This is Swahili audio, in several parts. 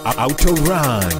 Autorun.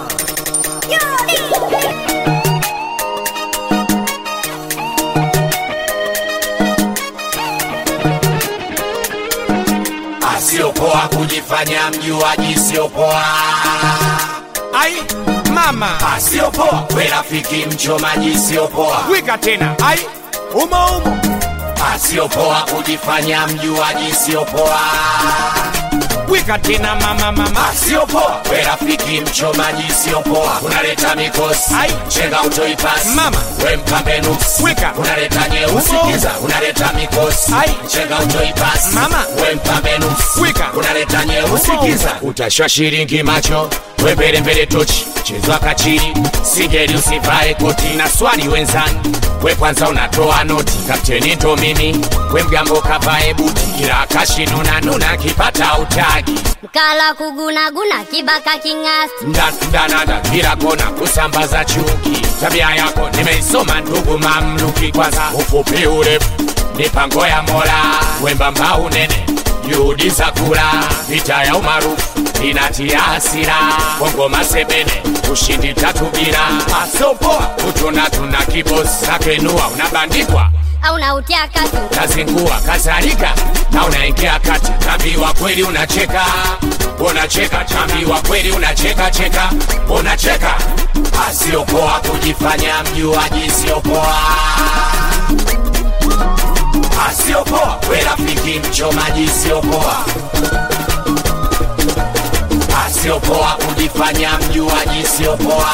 Asiopoa kujifanya mjuaji, siopoa. ai mama Asiopoa we rafiki mchomaji, siopoa. wika tena ai umo umo Asiopoa kujifanya mjuaji, siopoa. wika tena mama mama Asiopoa we rafiki mchomaji, siopoa. Unaleta mikosi Ai. chenga utoipasi Mama. we mpambe nuksi Weka. unaleta nyeusi Umo. kiza unaleta mikosi Ai. chenga utoipasi Mama. we mpambe nuksi Weka. unaleta nyeusi Umo. kiza utashwa shilingi macho we mbele mbele tochi chezwa kachiri sigeri usivae koti na swali wenzani we kwanza unatoa noti kapteni ndo mimi we mgambo kavae buti ila kashinuna nuna kipata utagi mkala kugunaguna kibaka king'asi Nda- ndanada kila kona kusambaza chuki tabia yako nimeisoma ndugu mamluki kwanza ufupi urefu mipango ya mola wembamba unene juhudi za kula vita ya umaarufu inatia hasira kongoma sebene ushindi tatu bila asopoa utuna tuna kibosi nakenua unabandikwa au nautia katu nazingua kadhalika na unaingia kati tambiwa kweli unacheka unacheka tambiwa kweli unacheka cheka unacheka asiopoa kujifanya mjuaji siopoa asiopoa we rafiki mchomaji siopoa asiopoa kujifanya mjuaji siopoa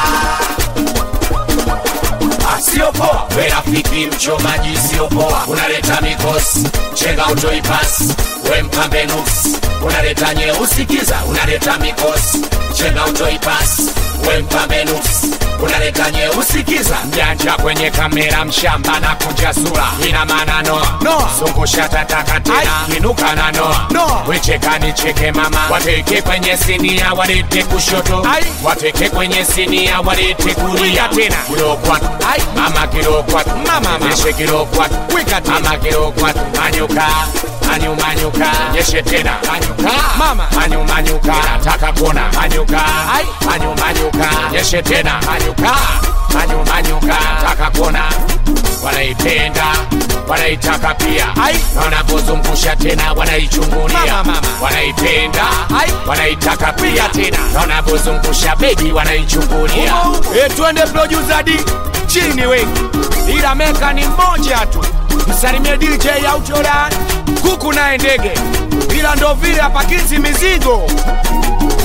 asiopoa we rafiki mchomaji siopoa unaleta mikosi chenga utoipasi we mpambe nuksi unaleta nyeusi kiza unaleta mikosi chenga utoipasi we mpambe nuksi unaleta nyeusi kiza mjanja kwenye kamera mshamba na kunja sura ina maana noa Noa. zungusha tataka tena Ai. kinuka na noa Noa. wecheka nicheke mama wateke kwenye sinia walete kushoto Ai. wateke kwenye sinia walete kulia Wika tena. kilo kwatu Ai. mama kilo kwatu Mama, mama. nyeshe kilo kwatu Wika tena. mama kilo kwatu manyuka manyumanyuka nyeshe tena manyuka Mama. manyumanyuka nataka kuona manyuka Ai. manyumanyuka nyeshe tena manyuka manyumanyuka nataka kuona wanaipenda wanaitaka pia Ai. na wanapozungusha tena wanaichungulia Mama, mama. wanaipenda Ai. wanaitaka pia tena na wanapozungusha bebi wanaichungulia e, twende producer D chini wengi ila meka ni mmoja tu msalimie DJ Autoran kuku naye ndege ila ndo vile apakizi mizigo